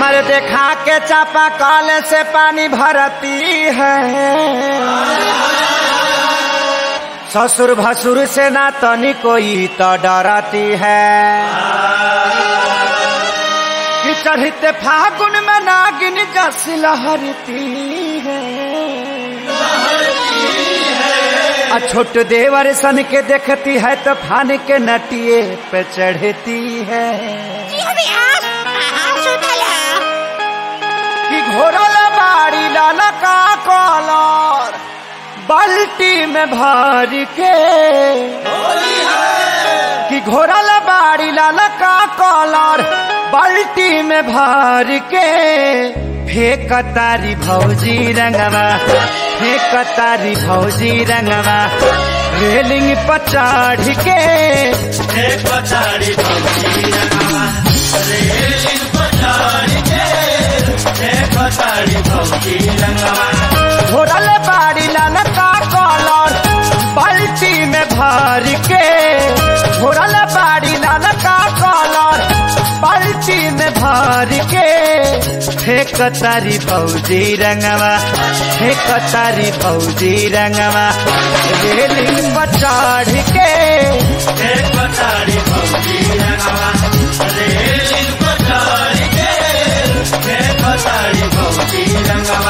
हर देखा के चापा कल से पानी भरती है ससुर भसुर से ना तनी कोई तो डरती है कि चढ़ते फागुन में नागिन जस लहरती है आ छोट देवर सन के देखती है तो फान के नटिए पे चढ़ती है कि घोरल बाड़ी लाला का कॉलर बाल्टी में भर के कि घोरल बाड़ी लाला का कॉलर बाल्टी में भर के फेंक तारी भौजी रंगवा फेंक तारी भौजी रंगवा रेलिंग पर चढ़ के एक पचाड़ी भौजी रंगवा रेलिंग पचाड़ी के एक पचाड़ी भौजी रंगवा घोरल बाड़ी लाल का कॉलर बाल्टी में भर के घोरल बाड़ी लाल का कॉलर बाल्टी में भर के फेंक तारी फौजी रंगवा फेंक तारी फौजी रंगवा रेलिंग पर चढ़ के एक पचाड़ी भौजी रंगवा रेलिंग पचाड़ी के एक पचाड़ी भौजी रंगवा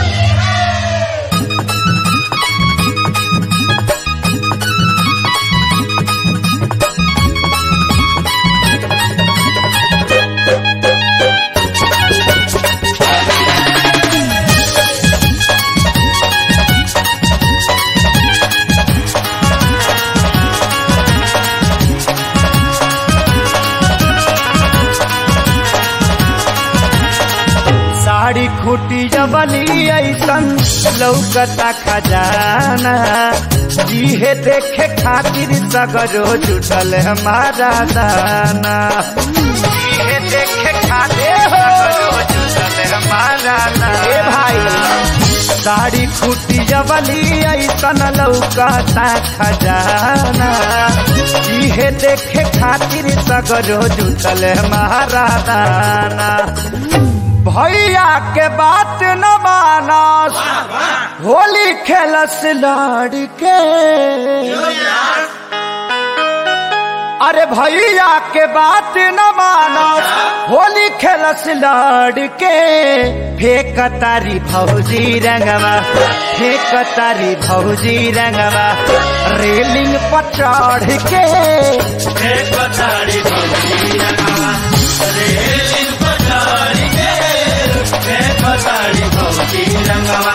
साड़ी खूटी जबली ऐसन लौकता खजाना जीहे देखे खातिर सगरो जुटल हमारा दाना जीहे देखे खातिर सगरो जुटल हमारा दाना ए भाई साड़ी खूटी जबली ऐसन लौकता खजाना जीहे देखे खातिर सगरो जुटल हमारा दाना भैया के बात न मानस होली खेलस लड़के अरे भैया के बात न मानस होली खेलस लड़के फेंक तारी भौजी रंगवा फेंक तारी भौजी रंगवा रेलिंग पर चढ़ के एक पचाड़ी भौजी रंगवा रेलिंग पचाड़ी के एक पचाड़ी भौजी रंगवा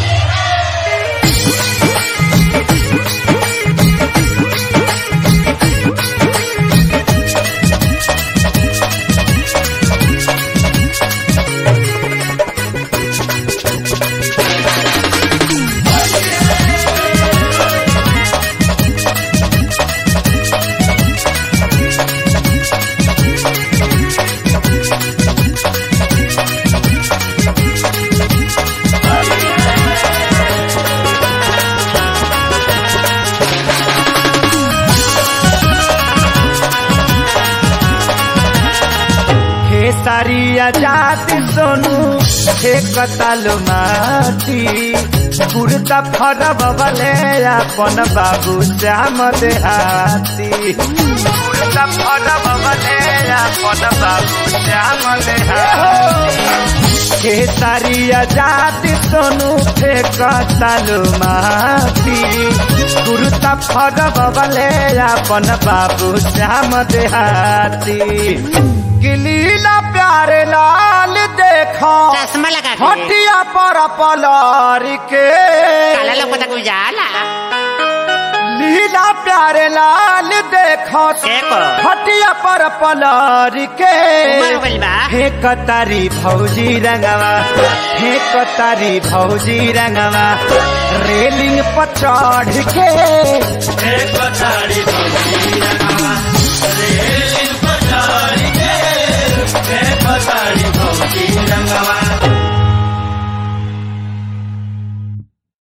खेसारिया जाति सोनू हे कतालो माटी कुर्ता फरब बले अपन बाबू श्याम देहाती कुर्ता फरब बले अपन बाबू श्याम देहाती खेसारिया जाति सोनू हे कतालो माटी कुर्ता फरब बले अपन बाबू श्याम देहाती गिलीला प्यारे लाल देखो चश्मा लगा के हटिया पर पलार के काला लोग को जाला लीला प्यारे लाल देखो देखो हटिया पर पलार के उमर हो गइल बा। हे कतारी भौजी रंगवा हे कतारी भौजी रंगवा रेलिंग पर चढ़ के एक पचाड़ी भौजी रंगवा रेलिंग